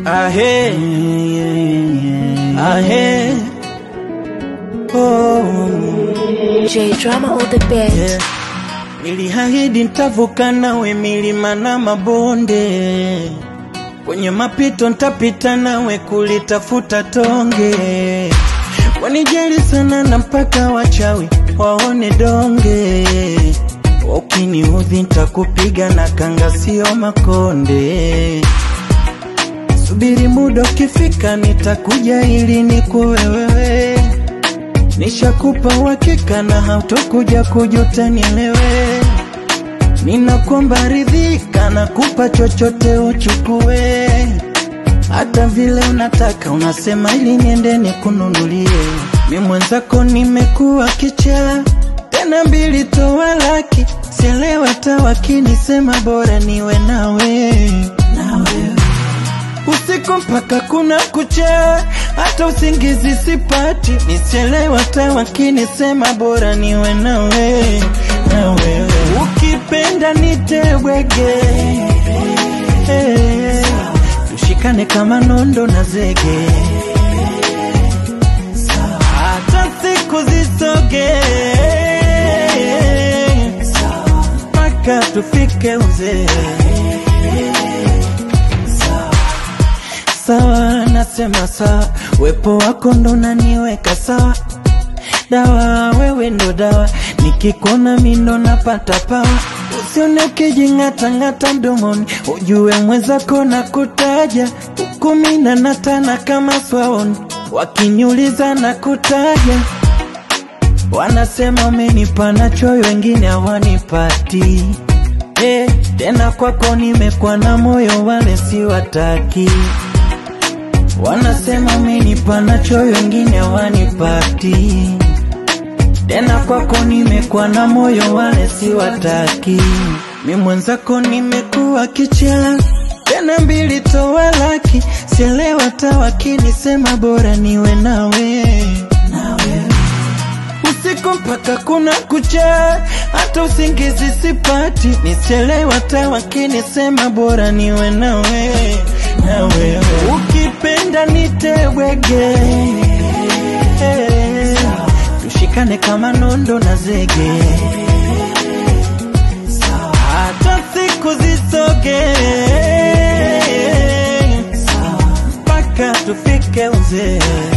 Ahe, ahe, oh, J Drama on the beat. yeah. Niliahidi nitavuka nawe milima na mabonde, kwenye mapito nitapita nawe kulitafuta tonge. Wanijali sana na mpaka wachawi waone donge, ukiniudhi nitakupiga na kanga, sio makonde. Subiri muda ukifika, nitakuja ili nikuwe wewe. Nishakupa uhakika na hautokuja kujuta, nielewe. Ninakuomba ridhika, nakupa chochote uchukue, hata vile unataka unasema, ili niende nikununulie. Mi mwenzako nimekuwa kichaa, tena mbili toa laki, sielewa hata wakinisema bora niwe nawe, nawe usiku mpaka kuna kucha, hata usingizi sipati, nisielewa hata wakinisema bora niwe nawe, na wewe ukipenda nitewege, Eh, tushikane kama nondo na zege, hata siku zisoge mpaka tufike uzee. sawa, nasema sawa, wepo wako ndo naniweka sawa, dawa wewe ndo dawa, nikikuona mi ndo napata pawa, usione ukijing'atang'ata mdomoni, ujue mwenzako na kutaja kumi na natana kama swaoni, wakiniuliza na kutaja wanasema umenipa nacho, wengine hawanipati. Eh, tena kwako nimekuwa na moyo, wale siwataki. Wanasema umenipa nacho, wengine hawanipati. Tena kwako nimekuwa na moyo, wale siwataki. Mi mwenzako nimekuwa kichaa, tena mbili toa laki, sielewa hata wakinisema bora niwe nawe, nawe usiku mpaka kuna kucha, hata usingizi sipati, nisielewa hata wakinisema bora niwe nawe, na wewe ukipenda nitewege, Eh, tushikane kama nondo na zege, hata siku zisoge mpaka tufike uzee.